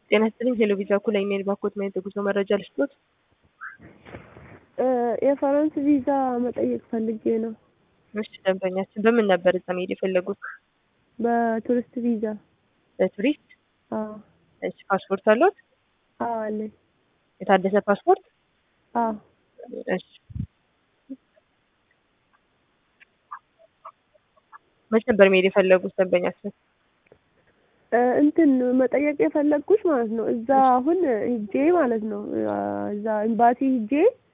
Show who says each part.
Speaker 1: ጤና ይስጥልኝ ቴሌቪዥን እኩል ኢሜል ባኮት ማየት የጉዞ መረጃ ልስጦት?
Speaker 2: የፈረንስ ቪዛ መጠየቅ ፈልጌ ነው።
Speaker 1: እሺ ደንበኛችን በምን ነበር እዛ መሄድ የፈለጉት?
Speaker 2: በቱሪስት ቪዛ።
Speaker 1: በቱሪስት?
Speaker 2: አዎ
Speaker 1: እሺ ፓስፖርት አለዎት?
Speaker 2: አዎ አለኝ።
Speaker 1: የታደሰ ፓስፖርት?
Speaker 2: አዎ
Speaker 1: እሺ መች ነበር መሄድ የፈለጉት ደንበኛችን?
Speaker 2: እንትን መጠየቅ የፈለግኩሽ ማለት ነው እዛ አሁን ሂጄ ማለት ነው እዛ ኤምባሲ ሂጄ